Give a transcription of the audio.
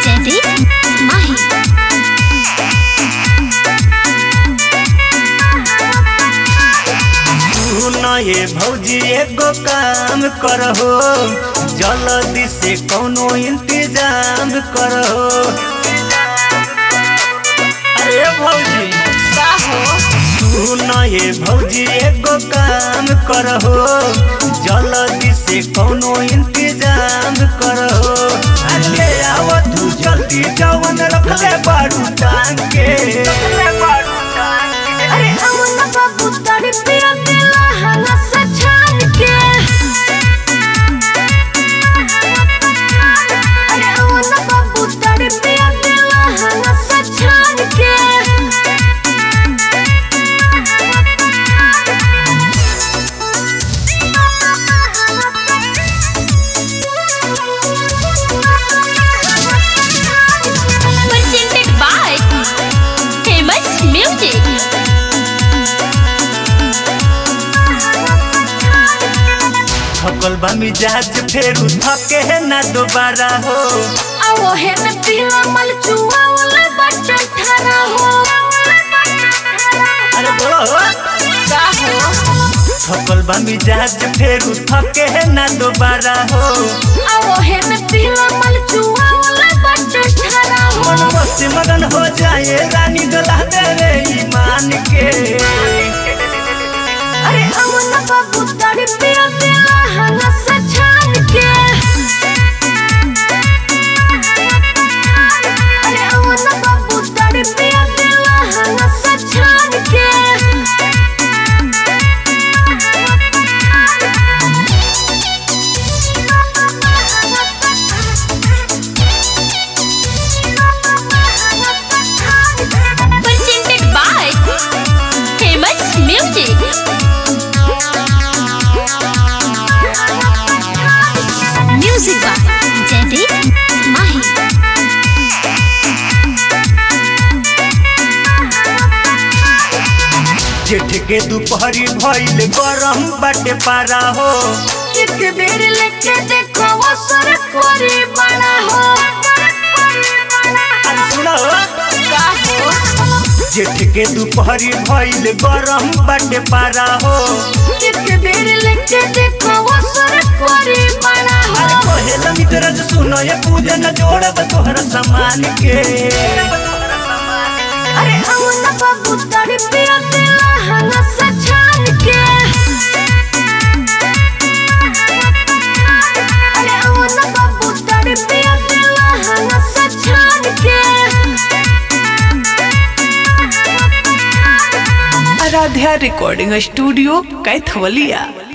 जयदीप माही तू न ये भौजी एगो काम करहो जल्दी से कोनो इंतजाम करहो अरे भौजी तू न ये भौजी एगो काम करहो जल्दी से कोनो इंतजाम करहो अरे आव तू जल्दी जवन रखले बारू टांग के रखले बारू टांग के अरे अवन बाबू तड़ी पिया दिला हला से छान के अरे अवन बाबू तड़ी पिया दिला हला से छान के presented by famous music थकल बा मिजाज फेरू थके है ना दोबारा हो आवो है में पीला मल चुआ वाला बच्चा ठहरा हो अरे बोलो हो का हो थकल बा मिजाज फेरू थके है ना दोबारा हो आवो है में पीला मल चुआ वाला बच्चा ठहरा हो मन मस्ती मगन हो जाए रानी गला दे रे ईमान के अरे अवन बाबू तड़ी पिया दिला हला से छान के अरे अवन बाबू तड़ी पिया दिला हला से छान के presented by famous music music by Jaideep Mahi जेठ के दोपहरी भइल गरम बाटे पारा हो एक बेर लेके देखो वो सर कोरी बड़ा हो अरे सुनो का हो जेठ के दोपहरी भइल गरम बाटे पारा हो एक बेर लेके देखो वो सर कोरी बड़ा अरे हो कोहेला मित्र सुनो ये पूजन जोड़ब तोहर सामान के अरे अवन बाबू तड़ी पिया दिला हला से छान के अरे अवन बाबू तड़ी पिया दिला हला से छान के आराध्या रिकॉर्डिंग स्टूडियो कैथवलिया